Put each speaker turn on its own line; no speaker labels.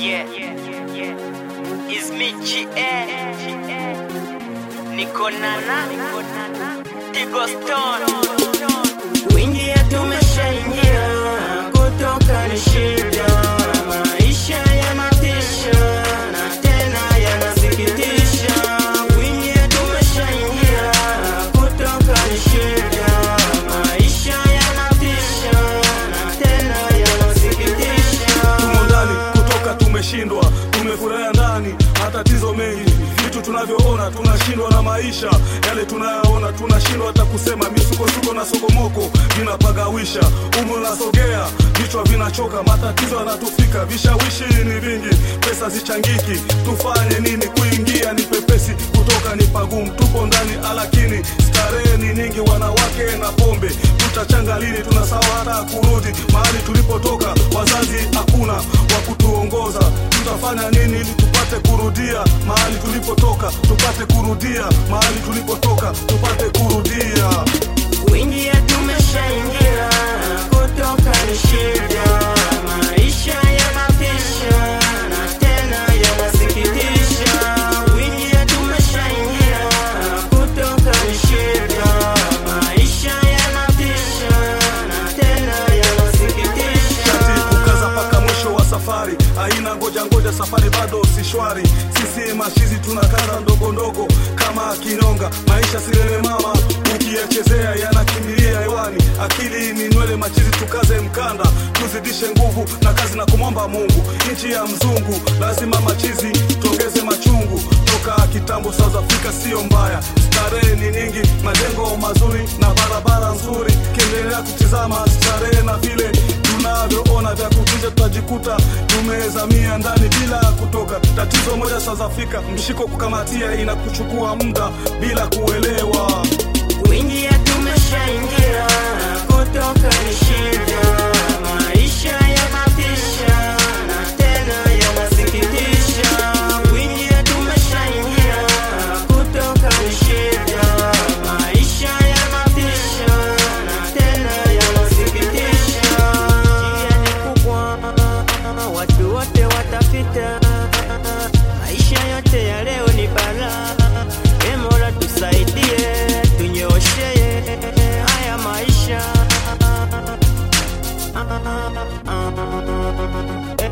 Yeah, yeah. It's me GA. Niko nana, Tigo Stone. Kuingia tumeshaingia, kutoka ni shida. Maisha yanatisha na tena yanasikitisha. Kuingia tumeshaingia, kutoka ni shida. Maisha yanatisha na tena yanasikitisha.
tumo ndani kutoka tumeshindwa tumefurahia ndani matatizo mengi vitu tunavyoona tunashindwa na maisha yale tunayoona tunashindwa hata kusema misukosuko na sokomoko vinapagawisha umu nasogea vichwa vinachoka matatizo yanatufika vishawishi ni vingi pesa zichangiki tufanye nini kuingia ni pepesi kutoka ni pagumu tupo ndani alakini starehe ni nyingi wanawake na pombe tutachanga lini tunasawa hata kurudi mahali tulipotoka wazazi hakuna wa kutuongoza tutafanya nini ili tupate kurudia mahali tulipotoka tupate kurudia mahali tulipotoka tupate kurudia
Kuingia tumeshaingia, kutoka ni shida. Maisha yanatisha na tena yanasikitisha. Kuingia tumeshaingia, kutoka ni shida. Maisha yanatisha na tena yanasikitisha.
shati kukaza mpaka mwisho wa safari aina ngoja ngoja safari bado si shwari sisi mashizi tunakaza ndogo ndogo kama kinyonga maisha silele mama ukiyachezea yanakimbilia hewani akili ni nywele machizi tukaze mkanda tuzidishe nguvu na kazi na kumwomba mungu nchi ya mzungu lazima machizi tuongeze machungu toka kitambo south africa sio mbaya starehe ni nyingi majengo mazuri na barabara nzuri kiendelea kutizama starehe na vile tunavyoona vya kutisha tutajikuta tumezamia ndani bila kutoka tatizo moja south africa mshiko kukamatia inakuchukua muda bila kuelewa
Kuingia tumeshaingia, kutoka ni shida. Maisha yanatisha na tena yanasikitisha. Kuingia tumeshaingia, kutoka ni shida. Maisha yanatisha na tena yanasikitisha. Njia ni kubwa, watu wote watapita. Maisha yote ya leo ni balaa. Ee Mola tusaidie, tunyooshe haya maisha.